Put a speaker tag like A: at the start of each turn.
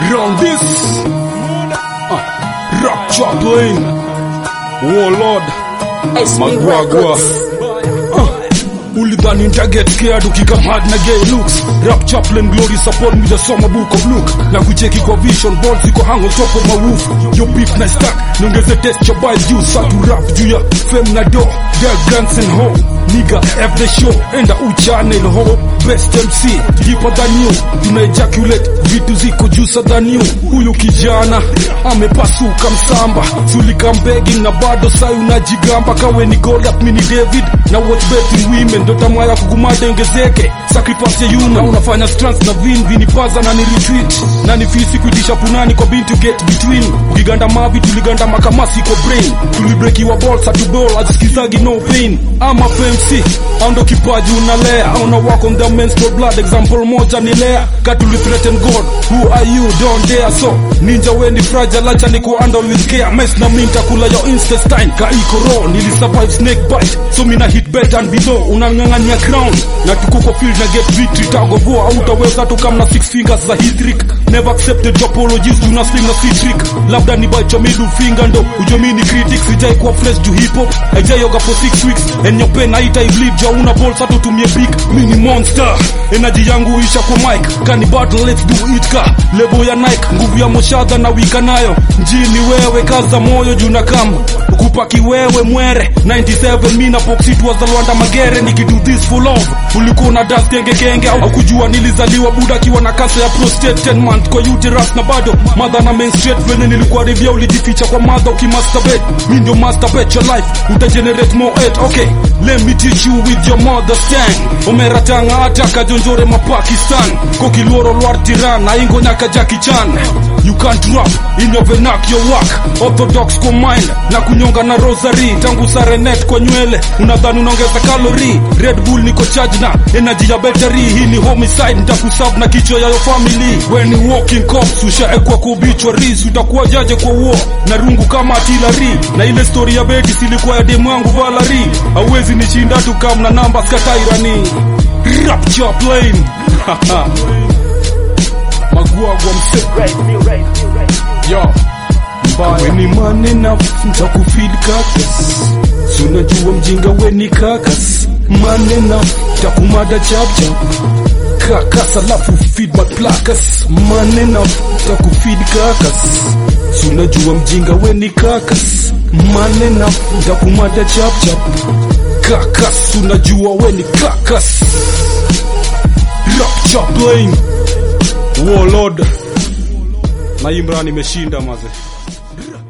A: Round this uh, Rap Chaplain Warlord Magwagwa uh, Ulidhani nitaget scared ukikam hard na gay looks Rap Chaplain glory support me the summer book of Luke Na kucheki kwa vision board ziko hang on top of my roof Yo beef na stack Niongeze test cha buy juu Satu rap juu ya fem na do Their guns and hoe Nigga every show Enda uchane ho Best MC Deeper than you Tuna ejaculate Vitu ziko juicer than you Huyu kijana Amepasuka msamba Sulika begging na bado sai unajigamba Kawe ni Goliath mini David Na watch betting women Ndo tamaa ya kugumada ongezeke Sacrifice ya yuna Unafanya strands na vin Vinipaza na ni retweet Na ni fisi kuitisha punani kwa bintu get between Ukiganda mavi tuliganda makamasi kwa brain Tulibrekiwa balls hatu ball Aziskizagi no pain Ama FMC Ando kipaji unalea Auna wako the menstrual blood Example moja ni lea Katuli threaten God Who are you don't dare so Ninja we ni fragile Acha ni kuhandle with care Mess na minta kula yo intestine Ka iko raw Nili survive snake bite So mina hit bed and below Unangangania crown Na tuko kwa field na get victory Tagovoa Hautaweza tukam na six fingers za hitrick Never accepted apologies Tuna sling na C-trick Labda ni bite your middle finger ndo Ujomini critics Sijai kuwa fresh juu hip hop Haijayoga for six weeks And your pen haita ibleed Ja una balls hatu tumie big Mini monster Energy yangu isha kwa mic Kani battle let's do it ka Lebo ya Nike Nguvu ya moshadha na wika nayo Mjini wewe kaza moyo juu na kamba Kupaki wewe mwere 97 mina boxit was the Rwanda Magere Nikido this for love Ulikuwa na dust genge genge Au kujua nilizaliwa buda kiwa na kansa ya prostate 10 month kwa uterus na bado Mother na menstruate Vene nilikuwa revia ulijificha kwa mother ukimasturbate Mi ndio masturbate your life Utagenerate more hate Okay let me teach you with your mother stand Omera tanga ata kajonjore mapakistan Kokiluoro lwar tiran Na ingo nyaka Jackie Chan You can't rap in your vernacular work Orthodox kwa mind na kunyonga na rosary Tangu sarenet kwa nywele Unadhani unaongeza kalori Red Bull niko charge na energy ya battery Hii ni homicide nitakusave na kichwa ya your family When you walking cops ushaekwa kwa obituaries Utakuwa jaje kwa war na rungu kama artillery Na ile story ya beti silikuwa ya demu yangu Valerie Hauwezi nishinda tu kama na namba skatairani Rap Chaplain Magwagwa mse Yo Mbaya ni manena Ntakufeed kakas Sunajua mjinga we ni kakas Manena Takumada chap chap Kakas alafu feed my plakas Manena Takufeed kakas Sunajua mjinga we ni kakas Manena Takumada chap chap Kakas Unajua we ni kakas Rap Chaplain Warlord na Imran imeshinda maze